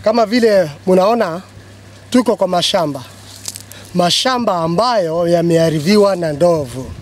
Kama vile munaona tuko kwa mashamba, mashamba ambayo yameharibiwa na ndovu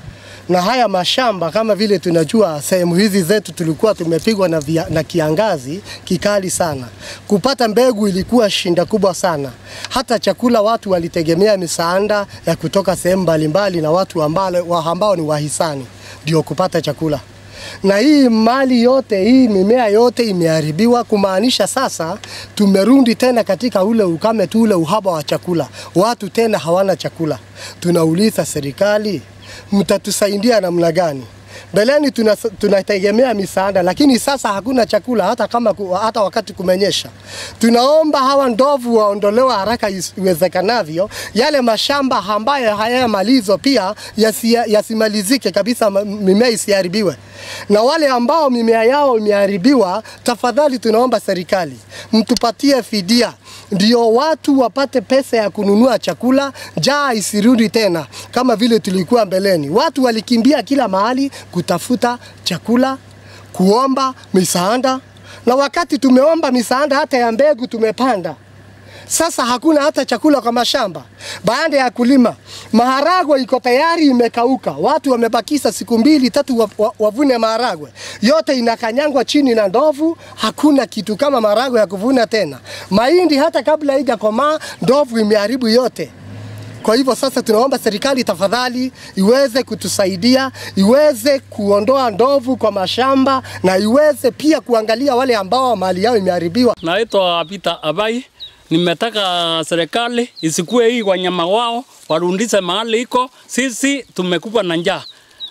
na haya mashamba kama vile tunajua, sehemu hizi zetu tulikuwa tumepigwa na, via, na kiangazi kikali sana. Kupata mbegu ilikuwa shinda kubwa sana. Hata chakula watu walitegemea misaada ya kutoka sehemu mbalimbali na watu ambao, ambao ni wahisani ndio kupata chakula na hii mali yote hii mimea yote imeharibiwa, kumaanisha sasa tumerudi tena katika ule ukame tu, ule uhaba wa chakula, watu tena hawana chakula. Tunauliza serikali, mtatusaidia namna gani? Mbeleni tunategemea tuna misaada, lakini sasa hakuna chakula hata kama hata wakati kumenyesha. Tunaomba hawa ndovu waondolewe haraka iwezekanavyo, yale mashamba ambayo hayamalizo pia yasimalizike yasi kabisa, mimea isiharibiwe, na wale ambao mimea yao imeharibiwa, tafadhali tunaomba serikali mtupatie fidia ndio watu wapate pesa ya kununua chakula, njaa isirudi tena kama vile tulikuwa mbeleni. Watu walikimbia kila mahali kutafuta chakula, kuomba misaada, na wakati tumeomba misaada hata ya mbegu tumepanda sasa hakuna hata chakula kwa mashamba. Baada ya kulima, maharagwe iko tayari imekauka, watu wamebakisa siku mbili tatu wavune maharagwe, yote inakanyangwa chini na ndovu. Hakuna kitu kama maharagwe ya kuvuna tena. Mahindi hata kabla haijakomaa ndovu imeharibu yote. Kwa hivyo sasa tunaomba serikali tafadhali iweze kutusaidia, iweze kuondoa ndovu kwa mashamba na iweze pia kuangalia wale ambao mali yao imeharibiwa. Naitwa Peter Abai. Nimetaka serikali isikue hii wanyama wao warundise mahali iko. Sisi tumekufa na njaa,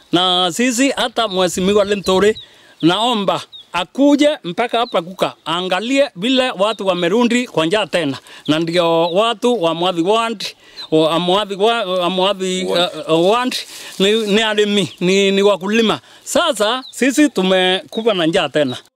na sisi hata mheshimiwa Linturi naomba akuje mpaka hapa Kuka angalie vile watu wamerundi kwa njaa tena, na ndio watu wa Mwadhi Ward Amwadhi Amwadhi Ward ni, ni arimi ni, ni wakulima. Sasa sisi tumekufa na njaa tena.